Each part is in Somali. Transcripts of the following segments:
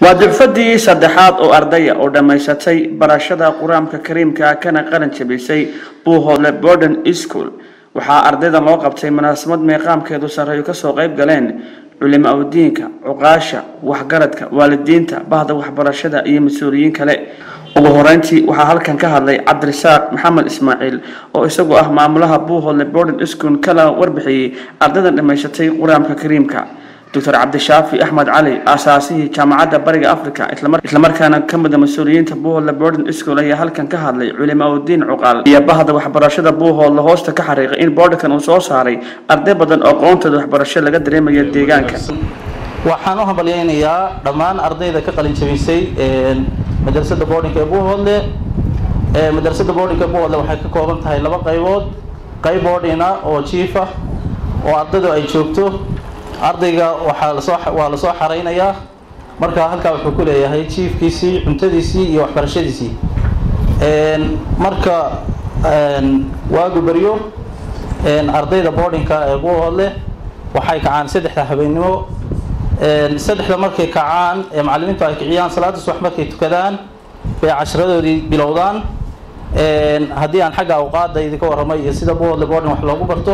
waa ducfadii saddexaad oo ardaya oo dhammaysatay barashada qur-aanka kariimka kana qaran jabisay buuhoodle borden school waxaa ardaydan loo qabtay munaasabad meeqaamkeedu sarreeyo kasoo qayb galeen culimo awdiinka cuqaasha waxgaradka waalidiinta bahda waxbarashada iyo mas-uuliyiin kale ugu horeyntii waxaa halkan ka hadlay cabdirasaaq maxamed ismaaciil oo isagu ah maamulaha buuhoodle borden school kala warbixiyey ardaydan dhammaysatay qur-aanka kariimka doctor cabdishaafi axmed cali aasaasihii jaamacadda bariga africa islamarkaana ka mida mas-uuliyiinta buuhoodle borden school ayaa halkan ka hadlay culimo awdiin cuqaal iyo bahda waxbarashada buuhoodle hoosta ka xariiqay in boordarkan uu soo saaray arday badan oo aqoontooda waxbarasho laga dareemaya deegaanka waxaan u hambalyaynayaa dhammaan ardayda ka qalin jabisay madrasada boardinka ee buuhoodle madrasada boardinka ee buuhoodle waxay ka kooban tahay laba qaybood qayb boardina oo jiif ah oo ardaydu ay joogto ardayga waxaa lasoo waa lasoo xaraynayaa marka halkaa wuxuu ku leeyahay jiifkiisii cuntadiisii iyo waxbarashadiisii marka waagu beryo ardayda boardinka ee buuhoodle waxay kacaan saddexda habeennimo saddexda markay kacaan ee macallimiintu ay kiciyaan salaada subax markay tukadaan bay casharadoodii bilowdaan haddii aan xagga awqaada idinka warramay iyo sida buuhoodle boarding wax loogu barto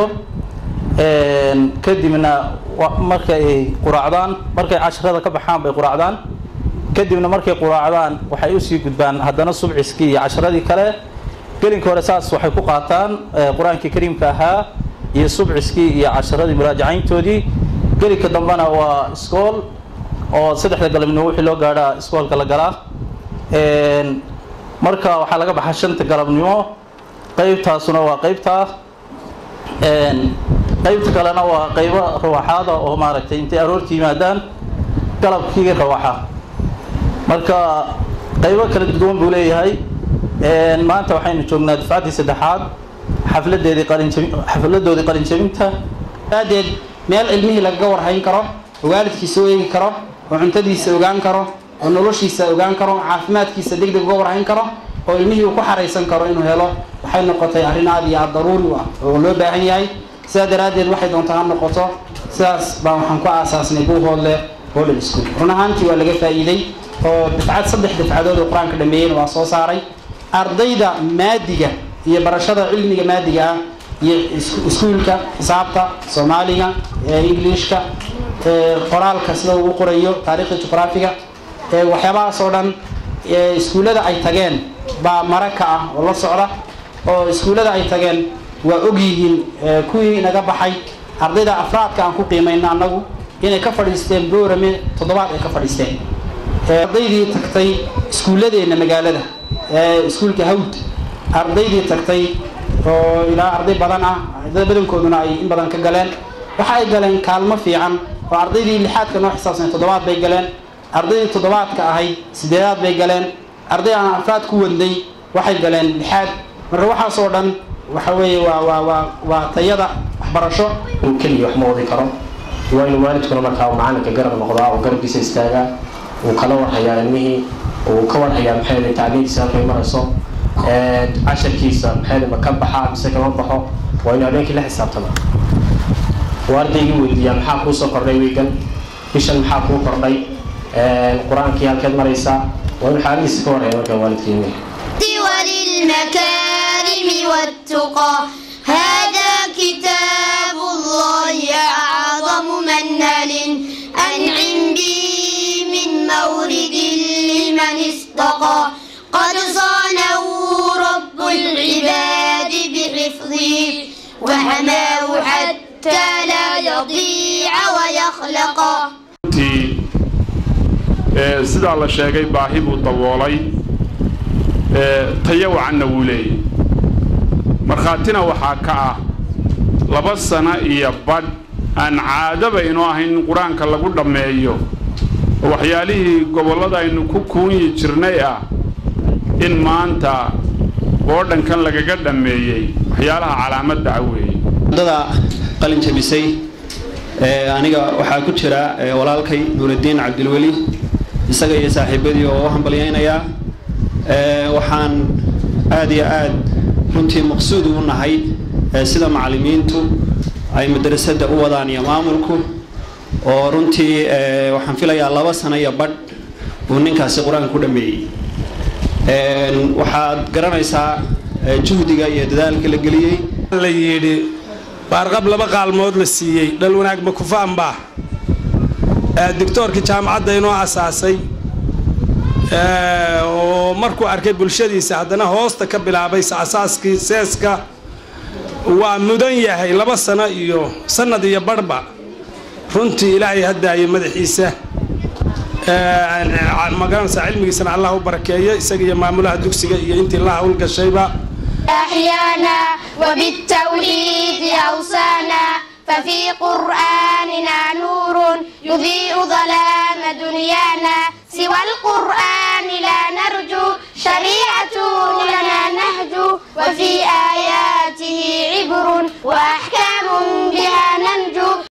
kadibna markay quraacdaan markay casharada ka baxaan bay quraacdaan kadibna markay quraacdaan waxay usii gudbaan haddana subciskii iyo casharadii kale gelinka hore saas waxay ku qaataan qur-aankii kariimka ahaa iyo subciskii iyo casharadii muraajacayntoodii gelinka dambena waa iskool oo saddexda galabnimo wixii loo gaadhaa iskoolka la galaa marka waxaa laga baxaa shanta galabnimo qeybtaasuna waa qeybtaa qaybta kalena waa qaybo rawaxaada oo maaragtay intay aroorta yimaadaan galabkii rawaxa marka qaybo kala duwan buu leeyahay maanta waxaynu joognaa dufcaddii saddexaad xafladeedii qalinjabi xafladoodii qalinjabinta aadeed meel ilmihii lagaga warhayn karo oo waalidkiisa u eegi karo oo cuntadiisa ogaan karo oo noloshiisa ogaan karo caafimaadkiisa deg deg uga warhayn karo oo ilmihii uu ku xaraysan karo inuu helo waxay noqotay arrin aad iyo aad daruuri u ah oo loo baahan yahay sidaa daraaddeed waxay doontaa ha noqoto sidaas baa waxaan ku aasaasnay buuhoodle boarding school run ahaantii waa laga faa'iiday oo dafcad saddex dafcadood oo qur-aanka dhameeyeyna waa soo saaray ardayda maadiga iyo barashada cilmiga maadiga ah iyo iskuulka xisaabta soomaaliga englishka qoraalka sida uu qorayo taariikhda juqraafiga waxyaabahaas oo dhan iskuullada ay tageen baa maraka ah oo la socda oo iskuullada ay tageen waa og yihiin kuwii naga baxay ardayda afraadka aan ku qiimayno annagu inay ka fadhiisteen boorame toddobaad ay ka fadhiisteen ardaydii tagtay iskuulladeenna magaalada iskuulka hawd ardaydii tagtay oo ilaa arday badan ah ardayda badankooduna ay in badan ka galeen waxa ay galeen kaalmo fiican oo ardaydii lixaadka noo xisaabsanay toddobaad bay galeen ardaydii toddobaadka ahayd sideedaad bay galeen arday aan afraad ku wadnay waxay galeen lixaad marka waxaas oo dhan waxa weeye waa waa waa waa tayada waxbarasho keliya wax ma wadi karo waa inuu waalidkuna markaa uu macalinka garab noqdaa oo garabkiisa istaagaa uu kala warhayaa ilmihii uu ka warhayaa maxay tacliintiisa halkay marayso casharkiisa maxay ma ka baxa mise kama baxo waa inuu habeenkii la xisaabtama waa ardaygii weydiiyaa maxaa kuu soo kordhay wiigan bishan maxaa kuu kordhay qur-aankii halkeed maraysaa waa inuu xaaladiisa ka warhaya markaa waalidkii ilmihii وللمكارم والتقى هذا كتاب الله أعظم منهل أنعم به من مورد لمن استقى قد صانه رب العباد بحفظه وحماه حتى لا يضيع ويخلق sidaa la sheegay baahi buu daboolay tayo wacanna wuu leeyahy markhaatina waxaa ka ah laba sano iyo badh aan caadaba inoo ahayn in qur-aanka lagu dhammeeyo oo waxyaalihii gobollada aynu ku kuunyi jirnay ah in maanta boodhankan lagaga dhammeeyey waxyaalaha calaamadda ah weeye ardada qalin jabisay aniga waxaa ku jira walaalkay nuuraddiin cabdilweli isaga iyo saaxiibadii oo u hambalyaynayaa waxaan aad iyo aad runtii maqsuud u nahay sida macallimiintu ay madrasadda u wadaan iyo maamulku oo runtii waxaan filayaa laba sano iyo badh uu ninkaasi qur-aanka ku dhameeyey waxaad garanaysaa juhdiga iyo dadaalka la geliyey la yidhi baarqab laba qaalmood la siiyey dhal wanaag makufaanba doctoorkii jaamacadda inoo asaasay oo markuu arkay bulshadiisa haddana hoosta ka bilaabay asaaskii seeska waa mudan yahay laba sano iyo sanad iyo barhba runtii ilaahay hadaayo madaxiisa magaranaysaa cilmigiisana allah u barakeeyo isaga iyo maamulaha dugsiga iyo intii la hawlgashayba أحيانا وبالتوحيد أوصانا ففي قرآننا نور يضيء ظلام دنيانا سوى القرآن لا نرجو شريعة لنا نهج وفي آياته عبر وأحكام